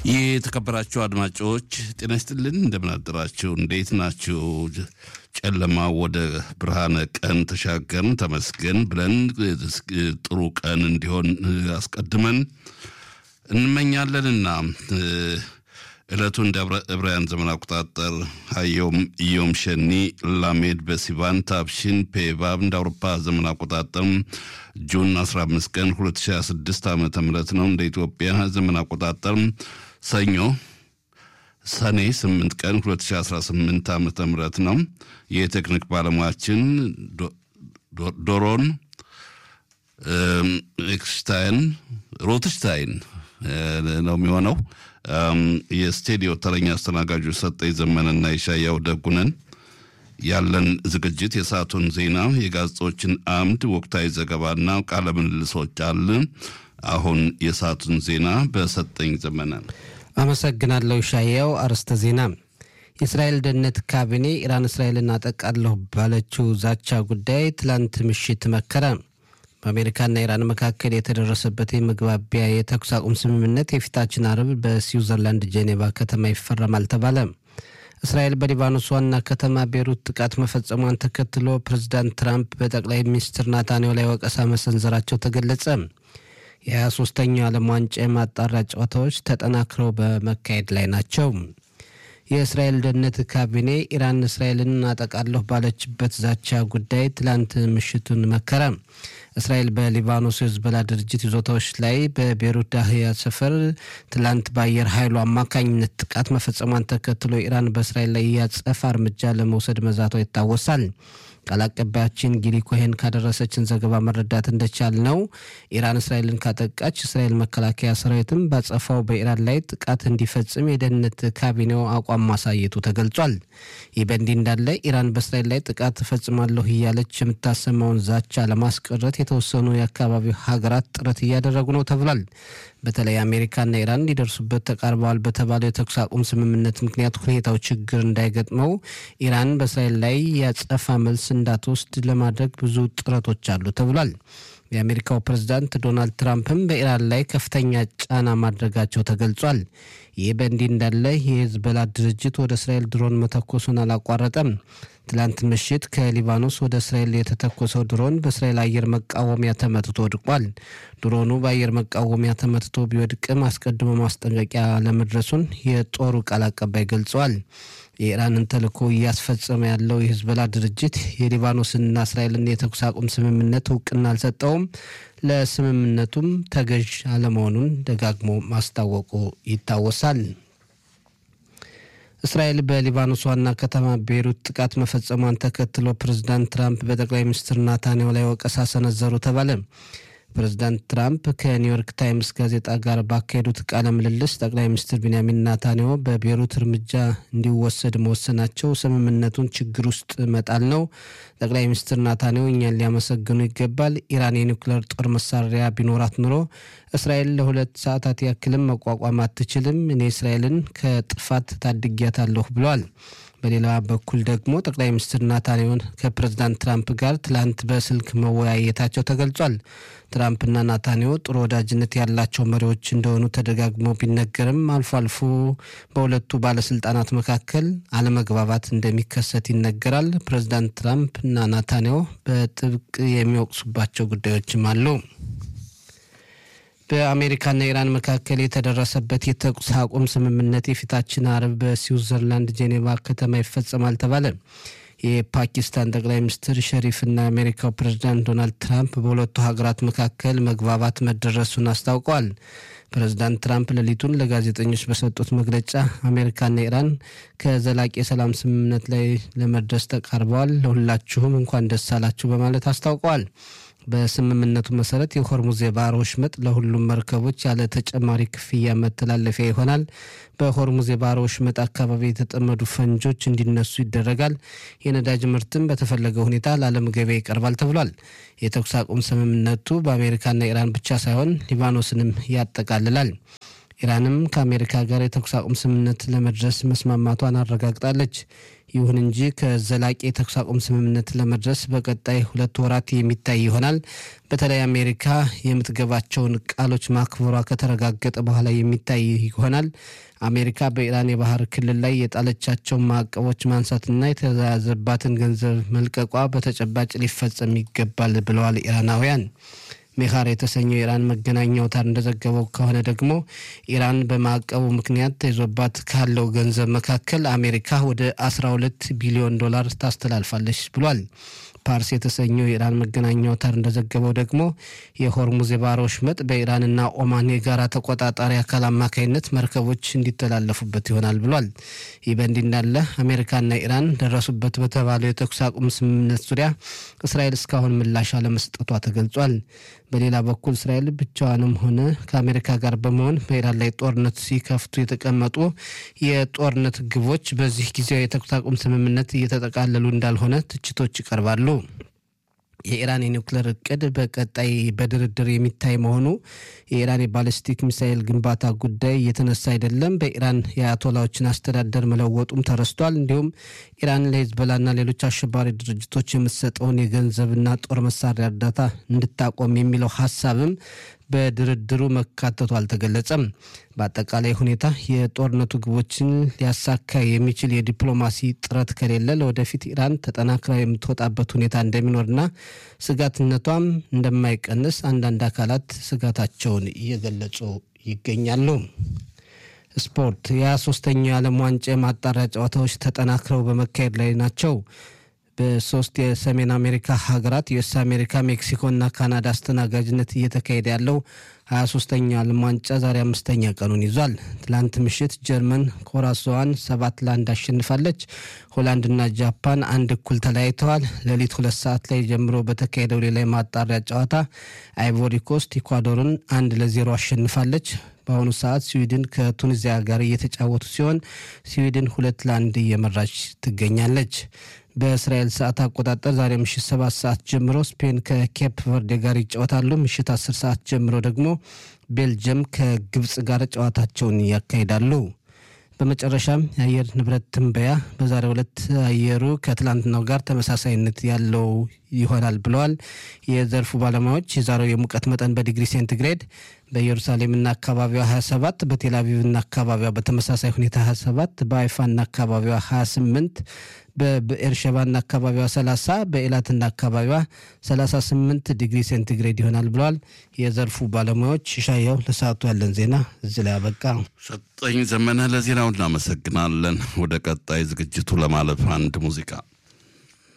የተከበራችሁ አድማጮች ጤና ይስጥልን፣ እንደምን አደራችሁ? እንዴት ናችሁ? ጨለማ ወደ ብርሃነ ቀን ተሻገርን ተመስገን ብለን ጥሩ ቀን እንዲሆን አስቀድመን እንመኛለንና ዕለቱ እንደ ዕብራውያን ዘመን አቆጣጠር ሀዮም ኢዮም ሸኒ ላሜድ በሲቫን ታብሺን ፔቫብ እንደ አውሮፓ ዘመን አቆጣጠር ጁን 15 ቀን 2026 ዓ ም ነው። እንደ ኢትዮጵያ ዘመን አቆጣጠር ሰኞ ሰኔ 8 ቀን 2018 ዓ ም ነው። የቴክኒክ ባለሙያችን ዶሮን ኤክስታይን ሮትሽታይን ነው የሚሆነው። የስቱዲዮ ተረኛ አስተናጋጆች ሰጠኝ ዘመንና የሻያው ደጉነን። ያለን ዝግጅት የሰዓቱን ዜና፣ የጋዜጦችን አምድ፣ ወቅታዊ ዘገባና ቃለ ምልልሶች አለ። አሁን የሰዓቱን ዜና በሰጠኝ ዘመነ። አመሰግናለሁ ሻያው። አርዕስተ ዜና የእስራኤል ደህንነት ካቢኔ ኢራን እስራኤልን አጠቃለሁ ባለችው ዛቻ ጉዳይ ትላንት ምሽት መከረ። በአሜሪካና ኢራን መካከል የተደረሰበት የመግባቢያ የተኩስ አቁም ስምምነት የፊታችን አርብ በስዊዘርላንድ ጄኔቫ ከተማ ይፈረማል ተባለ። እስራኤል በሊባኖስ ዋና ከተማ ቤሩት ጥቃት መፈጸሟን ተከትሎ ፕሬዚዳንት ትራምፕ በጠቅላይ ሚኒስትር ናታንያሁ ላይ ወቀሳ መሰንዘራቸው ተገለጸ። የ23ኛው ዓለም ዋንጫ የማጣሪያ ጨዋታዎች ተጠናክረው በመካሄድ ላይ ናቸው። የእስራኤል ደህንነት ካቢኔ ኢራን እስራኤልን አጠቃለሁ ባለችበት ዛቻ ጉዳይ ትላንት ምሽቱን መከረ። እስራኤል በሊባኖስ የህዝቦላ ድርጅት ይዞታዎች ላይ በቤሩት ዳህያ ሰፈር ትላንት በአየር ኃይሉ አማካኝነት ጥቃት መፈጸሟን ተከትሎ ኢራን በእስራኤል ላይ ያጸፋ እርምጃ ለመውሰድ መዛቷ ይታወሳል። ቃል አቀባያችን ጊሊ ኮሄን ካደረሰችን ዘገባ መረዳት እንደቻል ነው ኢራን እስራኤልን ካጠቃች እስራኤል መከላከያ ሰራዊትም ባጸፋው በኢራን ላይ ጥቃት እንዲፈጽም የደህንነት ካቢኔው አቋም ማሳየቱ ተገልጿል። ይህ በእንዲህ እንዳለ ኢራን በእስራኤል ላይ ጥቃት እፈጽማለሁ እያለች የምታሰማውን ዛቻ ለማስቀረት የተወሰኑ የአካባቢው ሀገራት ጥረት እያደረጉ ነው ተብሏል። በተለይ አሜሪካና ኢራን ሊደርሱበት ተቃርበዋል በተባለው የተኩስ አቁም ስምምነት ምክንያት ሁኔታው ችግር እንዳይገጥመው ኢራን በእስራኤል ላይ ያጸፋ መልስ እንዳትወስድ ለማድረግ ብዙ ጥረቶች አሉ ተብሏል። የአሜሪካው ፕሬዝዳንት ዶናልድ ትራምፕም በኢራን ላይ ከፍተኛ ጫና ማድረጋቸው ተገልጿል። ይህ በእንዲህ እንዳለ የሂዝቦላ ድርጅት ወደ እስራኤል ድሮን መተኮሱን አላቋረጠም። ትላንት ምሽት ከሊባኖስ ወደ እስራኤል የተተኮሰው ድሮን በእስራኤል አየር መቃወሚያ ተመትቶ ወድቋል። ድሮኑ በአየር መቃወሚያ ተመትቶ ቢወድቅም አስቀድሞ ማስጠንቀቂያ ለመድረሱን የጦሩ ቃል አቀባይ ገልጸዋል። የኢራንን ተልዕኮ እያስፈጸመ ያለው የሂዝቦላ ድርጅት የሊባኖስንና እስራኤልን የተኩስ አቁም ስምምነት እውቅና አልሰጠውም፣ ለስምምነቱም ተገዥ አለመሆኑን ደጋግሞ ማስታወቁ ይታወሳል። እስራኤል በሊባኖስ ዋና ከተማ ቤይሩት ጥቃት መፈጸሟን ተከትሎ ፕሬዚዳንት ትራምፕ በጠቅላይ ሚኒስትር ናታንያሁ ላይ ወቀሳ ሰነዘሩ ተባለ። ፕሬዚዳንት ትራምፕ ከኒውዮርክ ታይምስ ጋዜጣ ጋር ባካሄዱት ቃለ ምልልስ ጠቅላይ ሚኒስትር ቢንያሚን ናታንያሁ በቤይሩት እርምጃ እንዲወሰድ መወሰናቸው ስምምነቱን ችግር ውስጥ መጣል ነው። ጠቅላይ ሚኒስትር ናታንያሁ እኛን ሊያመሰግኑ ይገባል። ኢራን የኒውክሌር ጦር መሳሪያ ቢኖራት ኑሮ እስራኤል ለሁለት ሰዓታት ያክልም መቋቋም አትችልም። እኔ እስራኤልን ከጥፋት ታድጊያታለሁ ብለዋል። በሌላ በኩል ደግሞ ጠቅላይ ሚኒስትር ናታንያሁን ከፕሬዚዳንት ትራምፕ ጋር ትላንት በስልክ መወያየታቸው ተገልጿል። ትራምፕና ናታንያሁ ጥሩ ወዳጅነት ያላቸው መሪዎች እንደሆኑ ተደጋግሞ ቢነገርም አልፎ አልፎ በሁለቱ ባለስልጣናት መካከል አለመግባባት እንደሚከሰት ይነገራል። ፕሬዚዳንት ትራምፕ እና ናታንያሁ በጥብቅ የሚወቅሱባቸው ጉዳዮችም አሉ። በአሜሪካና ኢራን መካከል የተደረሰበት የተኩስ አቁም ስምምነት የፊታችን አርብ በስዊዘርላንድ ጄኔቫ ከተማ ይፈጸማል ተባለ። የፓኪስታን ጠቅላይ ሚኒስትር ሸሪፍና የአሜሪካው ፕሬዚዳንት ዶናልድ ትራምፕ በሁለቱ ሀገራት መካከል መግባባት መደረሱን አስታውቀዋል። ፕሬዚዳንት ትራምፕ ሌሊቱን ለጋዜጠኞች በሰጡት መግለጫ አሜሪካና ኢራን ከዘላቂ የሰላም ስምምነት ላይ ለመድረስ ተቃርበዋል፣ ለሁላችሁም እንኳን ደስ አላችሁ በማለት አስታውቀዋል። በስምምነቱ መሰረት የሆርሙዝ የባህር ወሽመጥ ለሁሉም መርከቦች ያለ ተጨማሪ ክፍያ መተላለፊያ ይሆናል። በሆርሙዝ የባህር ወሽመጥ አካባቢ የተጠመዱ ፈንጆች እንዲነሱ ይደረጋል። የነዳጅ ምርትም በተፈለገ ሁኔታ ለዓለም ገበያ ይቀርባል ተብሏል። የተኩስ አቁም ስምምነቱ በአሜሪካና ኢራን ብቻ ሳይሆን ሊባኖስንም ያጠቃልላል። ኢራንም ከአሜሪካ ጋር የተኩስ አቁም ስምምነት ለመድረስ መስማማቷን አረጋግጣለች። ይሁን እንጂ ከዘላቂ የተኩስ አቁም ስምምነት ለመድረስ በቀጣይ ሁለት ወራት የሚታይ ይሆናል። በተለይ አሜሪካ የምትገባቸውን ቃሎች ማክበሯ ከተረጋገጠ በኋላ የሚታይ ይሆናል። አሜሪካ በኢራን የባህር ክልል ላይ የጣለቻቸውን ማዕቀቦች ማንሳትና የተያዘባትን ገንዘብ መልቀቋ በተጨባጭ ሊፈጸም ይገባል ብለዋል ኢራናውያን። ሜኻር የተሰኘው የኢራን መገናኛ አውታር እንደዘገበው ከሆነ ደግሞ ኢራን በማዕቀቡ ምክንያት ተይዞባት ካለው ገንዘብ መካከል አሜሪካ ወደ 12 ቢሊዮን ዶላር ታስተላልፋለች ብሏል። ፓርስ የተሰኘው የኢራን መገናኛ አውታር እንደዘገበው ደግሞ የሆርሙዝ የባህር ወሽመጥ በኢራንና ኦማን የጋራ ተቆጣጣሪ አካል አማካኝነት መርከቦች እንዲተላለፉበት ይሆናል ብሏል። ይህ በእንዲህ እንዳለ አሜሪካና ኢራን ደረሱበት በተባለው የተኩስ አቁም ስምምነት ዙሪያ እስራኤል እስካሁን ምላሽ አለመስጠቷ ተገልጿል። በሌላ በኩል እስራኤል ብቻዋንም ሆነ ከአሜሪካ ጋር በመሆን በኢራን ላይ ጦርነት ሲከፍቱ የተቀመጡ የጦርነት ግቦች በዚህ ጊዜያዊ የተኩስ አቁም ስምምነት እየተጠቃለሉ እንዳልሆነ ትችቶች ይቀርባሉ። የኢራን የኒውክሌር እቅድ በቀጣይ በድርድር የሚታይ መሆኑ የኢራን የባሊስቲክ ሚሳኤል ግንባታ ጉዳይ እየተነሳ አይደለም። በኢራን የአያቶላዎችን አስተዳደር መለወጡም ተረስቷል። እንዲሁም ኢራን ለሂዝቦላና ሌሎች አሸባሪ ድርጅቶች የምትሰጠውን የገንዘብና ጦር መሳሪያ እርዳታ እንድታቆም የሚለው ሀሳብም በድርድሩ መካተቱ አልተገለጸም። በአጠቃላይ ሁኔታ የጦርነቱ ግቦችን ሊያሳካ የሚችል የዲፕሎማሲ ጥረት ከሌለ ለወደፊት ኢራን ተጠናክራ የምትወጣበት ሁኔታ እንደሚኖርና ስጋትነቷም እንደማይቀንስ አንዳንድ አካላት ስጋታቸውን እየገለጹ ይገኛሉ። ስፖርት የሶስተኛው የዓለም ዋንጫ የማጣሪያ ጨዋታዎች ተጠናክረው በመካሄድ ላይ ናቸው። በሶስት የሰሜን አሜሪካ ሀገራት ዩኤስ አሜሪካ፣ ሜክሲኮና ካናዳ አስተናጋጅነት እየተካሄደ ያለው ሀያ ሶስተኛው ዓለም ዋንጫ ዛሬ አምስተኛ ቀኑን ይዟል። ትላንት ምሽት ጀርመን ኮራሶዋን ሰባት ለአንድ አሸንፋለች። ሆላንድና ጃፓን አንድ እኩል ተለያይተዋል። ሌሊት ሁለት ሰዓት ላይ ጀምሮ በተካሄደው ሌላ የማጣሪያ ጨዋታ አይቮሪ ኮስት ኢኳዶርን አንድ ለዜሮ አሸንፋለች። በአሁኑ ሰዓት ስዊድን ከቱኒዚያ ጋር እየተጫወቱ ሲሆን ስዊድን ሁለት ለአንድ እየመራች ትገኛለች። በእስራኤል ሰዓት አቆጣጠር ዛሬ ምሽት ሰባት ሰዓት ጀምሮ ስፔን ከኬፕ ቨርዴ ጋር ይጫወታሉ። ምሽት አስር ሰዓት ጀምሮ ደግሞ ቤልጅየም ከግብፅ ጋር ጨዋታቸውን ያካሂዳሉ። በመጨረሻም የአየር ንብረት ትንበያ በዛሬው ዕለት አየሩ ከትላንትናው ጋር ተመሳሳይነት ያለው ይሆናል ብለዋል የዘርፉ ባለሙያዎች። የዛሬው የሙቀት መጠን በዲግሪ ሴንቲግሬድ በኢየሩሳሌምና አካባቢዋ 27፣ በቴልአቪቭና አካባቢዋ በተመሳሳይ ሁኔታ 27፣ በአይፋና አካባቢዋ 28፣ በብኤርሸባና አካባቢዋ 30፣ በኤላትና አካባቢዋ 38 ዲግሪ ሴንቲግሬድ ይሆናል ብለዋል የዘርፉ ባለሙያዎች። ሻያው ለሰዓቱ ያለን ዜና እዚህ ላይ አበቃ። ሰጠኝ ዘመነ ለዜናው እናመሰግናለን። ወደ ቀጣይ ዝግጅቱ ለማለፍ አንድ ሙዚቃ